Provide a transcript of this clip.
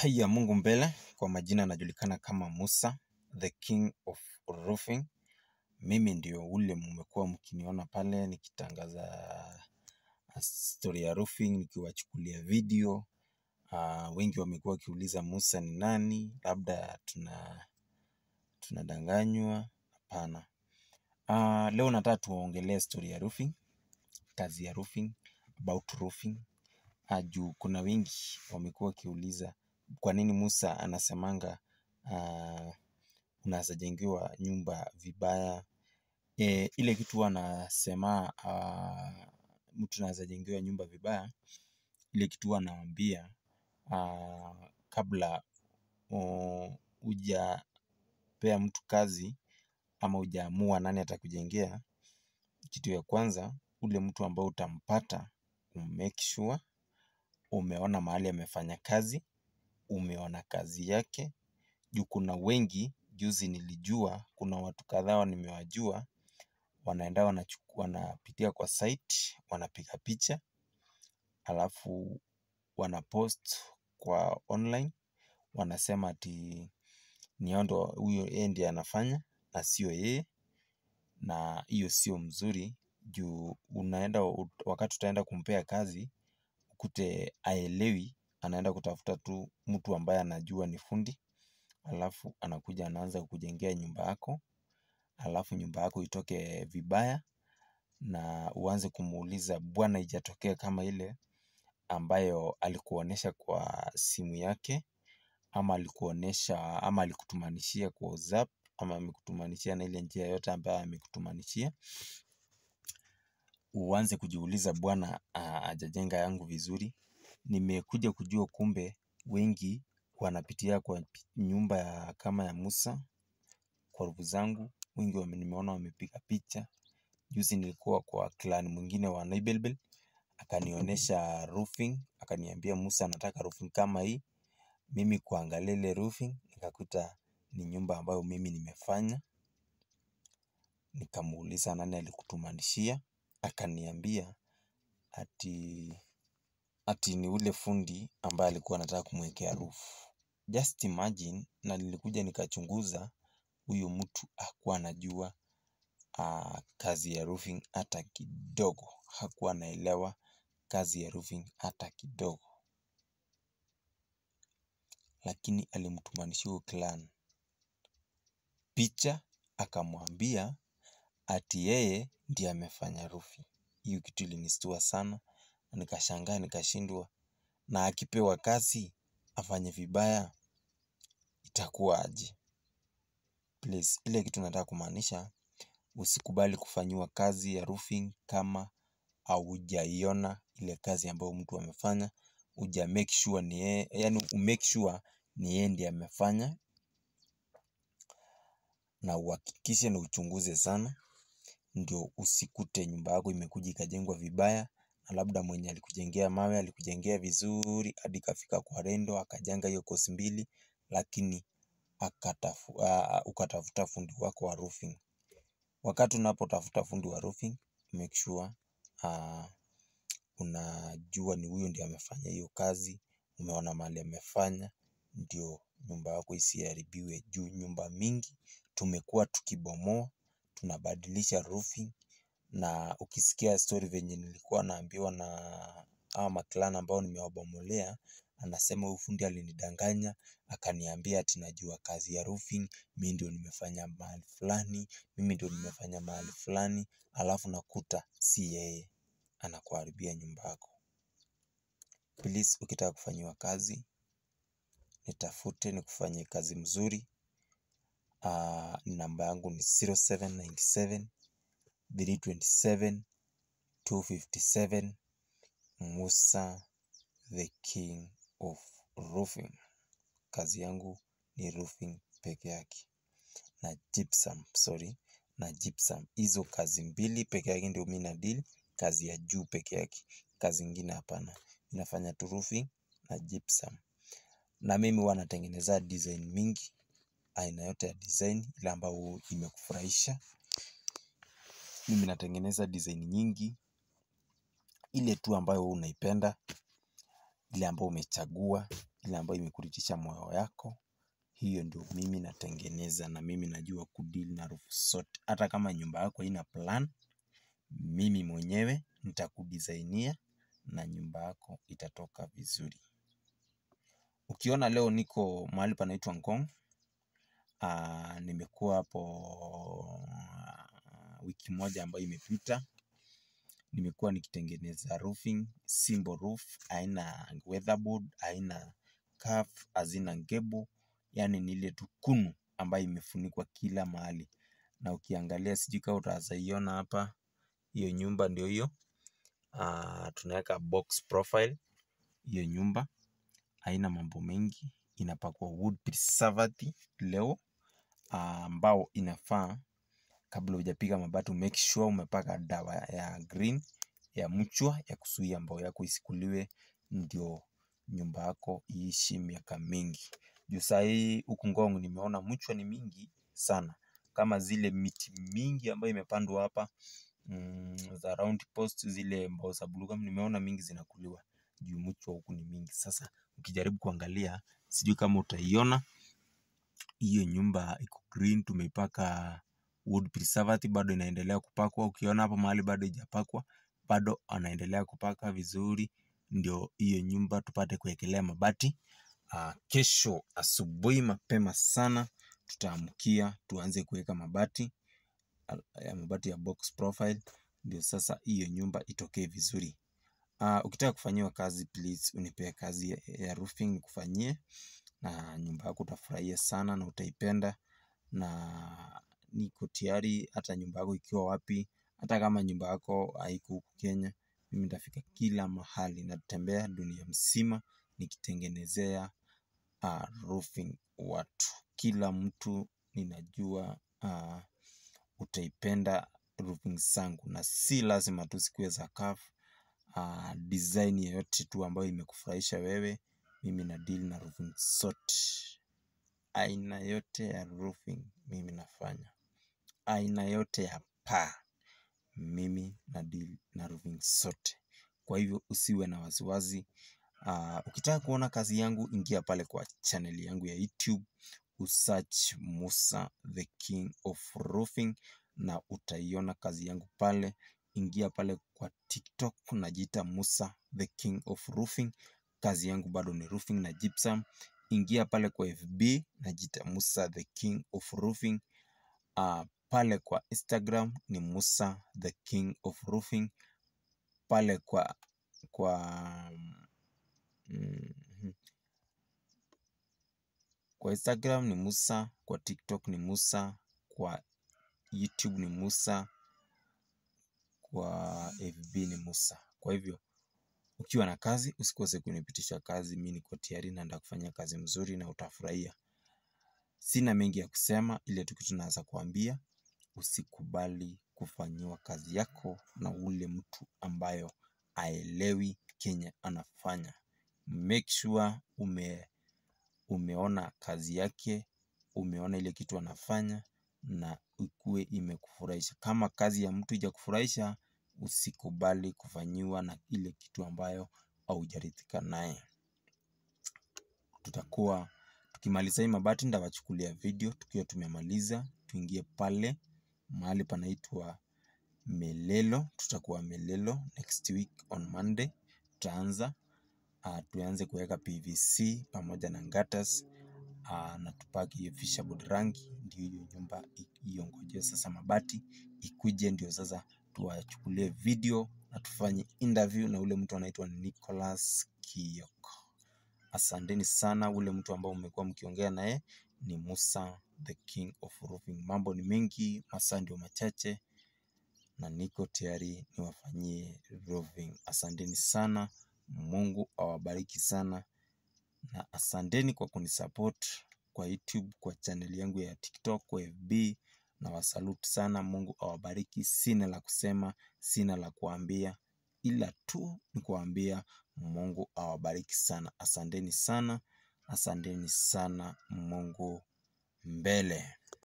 Haya Mungu mbele, kwa majina najulikana kama Musa, the king of roofing. Mimi ndio ule mmekuwa mkiniona pale nikitangaza story ya roofing, nikiwachukulia video. Uh, wengi wamekuwa wakiuliza Musa ni nani, labda tuna tunadanganywa. Hapana. Uh, leo nataka tuongelee story ya roofing, kazi ya roofing, about roofing. Uh, juu kuna wengi wamekuwa wakiuliza kwa nini Musa anasemanga uh, unaweza jengewa nyumba vibaya. E, ile kitu huwa anasema uh, mtu anaweza jengewa nyumba vibaya, ile kitu huwa anawaambia uh, kabla uh, hujapea mtu kazi ama hujaamua nani atakujengea, kitu ya kwanza ule mtu ambao utampata umake sure umeona mahali amefanya kazi, umeona kazi yake. Juu kuna wengi, juzi nilijua, kuna watu kadhaa nimewajua, wanaenda wanachukua, wanapitia kwa site, wanapiga picha, alafu wanapost kwa online, wanasema ati ni hao ndo huyo yeye ndiye anafanya na sio yeye, na hiyo sio mzuri juu unaenda wakati utaenda kumpea kazi ukute haelewi, anaenda kutafuta tu mtu ambaye anajua ni fundi, alafu anakuja anaanza kukujengea nyumba yako, alafu nyumba yako itoke vibaya na uanze kumuuliza bwana haijatokea kama ile ambayo alikuonesha kwa simu yake ama alikuonesha ama alikutumanishia kwa WhatsApp ama amekutumanishia na ile njia yote ambayo amekutumanishia. Uanze kujiuliza bwana hajajenga yangu vizuri. Nimekuja kujua kumbe wengi wanapitia kwa nyumba ya kama ya Musa kwa ndugu zangu, wengi nimeona wamepiga picha. Juzi nilikuwa kwa clan mwingine wa Naibelbel, akanionyesha roofing, akaniambia Musa nataka roofing kama hii. Mimi kuangalia ile roofing, nikakuta ni nyumba ambayo mimi nimefanya. Nikamuuliza nani alikutumanishia, akaniambia ati ati ni ule fundi ambaye alikuwa anataka kumwekea roof. Just imagine na nilikuja nikachunguza huyu mtu hakuwa anajua kazi ya roofing hata kidogo. Hakuwa anaelewa kazi ya roofing hata kidogo. Lakini alimtumanishia huyo clan picha akamwambia ati yeye ndiye amefanya roofing. Hiyo kitu ilinistua sana, nikashangaa nikashindwa na akipewa kazi afanye vibaya itakuwa aje. Please, ile kitu nataka kumaanisha usikubali kufanyiwa kazi ya roofing kama haujaiona ile kazi ambayo mtu amefanya, huja make sure ni yeye, yaani umake sure ni yeye ndiye amefanya na uhakikishe na uchunguze sana ndio usikute nyumba yako imekuja ikajengwa vibaya na labda mwenye alikujengea mawe alikujengea vizuri hadi ikafika kwa rendo akajenga hiyo kosi mbili lakini ukatafuta fundi wako wa roofing. Wakati unapotafuta fundi wa roofing make sure unajua ni huyo ndiye amefanya hiyo kazi, umeona mahali amefanya ndio nyumba yako isiharibiwe juu nyumba mingi tumekuwa tukibomoa, tunabadilisha roofing na ukisikia story venye nilikuwa naambiwa na hawa maclan ambao nimewabomolea anasema huyu fundi alinidanganya, akaniambia ati najua kazi ya roofing, mimi ndio nimefanya mahali fulani, mimi ndio nimefanya mahali fulani, alafu nakuta si yeye, anakuharibia nyumba yako. Please ukitaka kufanyiwa kazi, nitafute nikufanyie kazi mzuri, namba yangu ni 0797 327 257 Musa the king of roofing. Kazi yangu ni roofing peke yake na gypsum, sorry, na gypsum. Hizo kazi mbili peke yake ndio mimi nadeal, kazi ya juu peke yake, kazi ingine hapana. Ninafanya tu roofing na gypsum. Na mimi huwa natengeneza design mingi, aina yote ya design ile ambayo imekufurahisha. Mimi natengeneza design nyingi, ile tu ambayo wewe unaipenda, ile ambayo umechagua, ile ambayo imekuridhisha moyo yako, hiyo ndio mimi natengeneza na mimi najua kudeal na roof zote. Hata kama nyumba yako haina plan, mimi mwenyewe nitakudizainia na nyumba yako itatoka vizuri. Ukiona leo niko mahali panaitwa Ngong, uh, nimekuwa hapo uh, wiki moja ambayo imepita. Nimekuwa nikitengeneza roofing, simple roof, haina weatherboard, haina curve, hazina gable, yani ni ile tu kunu ambayo imefunikwa kila mahali. Na ukiangalia sijui kama utaweza iona hapa, hiyo nyumba ndio hiyo. Uh, tunaweka box profile hiyo nyumba haina mambo mengi, inapakwa wood preservative leo ambao inafaa kabla hujapiga mabati make sure umepaka dawa ya green ya mchwa ya kuzuia mbao yako isikuliwe, ndio nyumba yako iishi miaka mingi. Juu saa hii huku Ngong nimeona mchwa ni mingi sana, kama zile miti mingi ambayo imepandwa hapa mm, za round post, zile mbao za blue gum nimeona mingi zinakuliwa juu mchwa huku ni mingi. Sasa ukijaribu kuangalia, sijui kama utaiona hiyo nyumba iko green, tumeipaka wood preservative, bado inaendelea kupakwa. Ukiona hapo mahali bado haijapakwa, bado anaendelea kupaka vizuri, ndio hiyo nyumba tupate kuwekelea mabati. Uh, kesho asubuhi mapema sana tutaamkia tuanze kuweka mabati ya mabati ya box profile, ndio sasa hiyo nyumba itokee vizuri. Uh, ukitaka kufanyiwa kazi please unipee kazi ya, ya roofing nikufanyie, na nyumba yako utafurahia sana na utaipenda, na niko tayari hata nyumba yako ikiwa wapi, hata kama nyumba yako haiko huku Kenya, mimi nitafika kila mahali, natembea dunia mzima nikitengenezea uh, roofing watu. Kila mtu ninajua uh, utaipenda roofing zangu, na si lazima tu zikuwe za curve uh, design yoyote tu ambayo imekufurahisha wewe, mimi na deal na roofing zote. Aina yote ya roofing mimi nafanya, aina yote ya paa mimi na deal na roofing zote. Kwa hivyo usiwe na wasiwasi. Uh, ukitaka kuona kazi yangu ingia pale kwa channel yangu ya YouTube usearch Musa the King of Roofing na utaiona kazi yangu pale. Ingia pale kwa TikTok najiita Musa the King of Roofing, kazi yangu bado ni roofing na gypsum. Ingia pale kwa FB najiita Musa the King of Roofing. Uh, pale kwa Instagram ni Musa the King of Roofing. Pale kwa kwa mm, kwa Instagram ni Musa, kwa TikTok ni Musa, kwa YouTube ni Musa, kwa FB ni Musa. Kwa hivyo ukiwa na kazi usikose kunipitisha kazi, mimi niko tayari na nitakufanyia kazi mzuri na utafurahia. Sina mengi ya kusema, ile tu kitu naweza kuambia, usikubali kufanyiwa kazi yako na ule mtu ambayo aelewi kenye anafanya. Make sure ume umeona kazi yake, umeona ile kitu anafanya na ikuwe imekufurahisha. Kama kazi ya mtu haijakufurahisha, usikubali kufanyiwa na ile kitu ambayo haujaridhika naye. Tutakuwa tukimaliza hii mabati, nitawachukulia video tukiwa tumemaliza, tuingie pale mahali panaitwa Melelo. Tutakuwa Melelo next week on Monday, tutaanza uh, tuanze kuweka PVC pamoja na gutters uh, na tupaki hiyo fisherboard rangi, ndio hiyo nyumba iongoje sasa mabati ikuje, ndio sasa tuwachukulie video na tufanye interview na ule mtu anaitwa Nicholas Kioko. Asanteni sana. Ule mtu ambao mmekuwa mkiongea naye ni Musa the King of Roofing. Mambo ni mengi, masaa ndio machache, na niko tayari niwafanyie roofing. Asanteni sana, Mungu awabariki sana, na asanteni kwa kunisupport kwa YouTube, kwa channel yangu ya TikTok, kwa FB na wasalute sana. Mungu awabariki. Sina la kusema, sina la kuambia, ila tu ni kuambia Mungu awabariki sana. Asanteni sana, asanteni sana. Mungu mbele.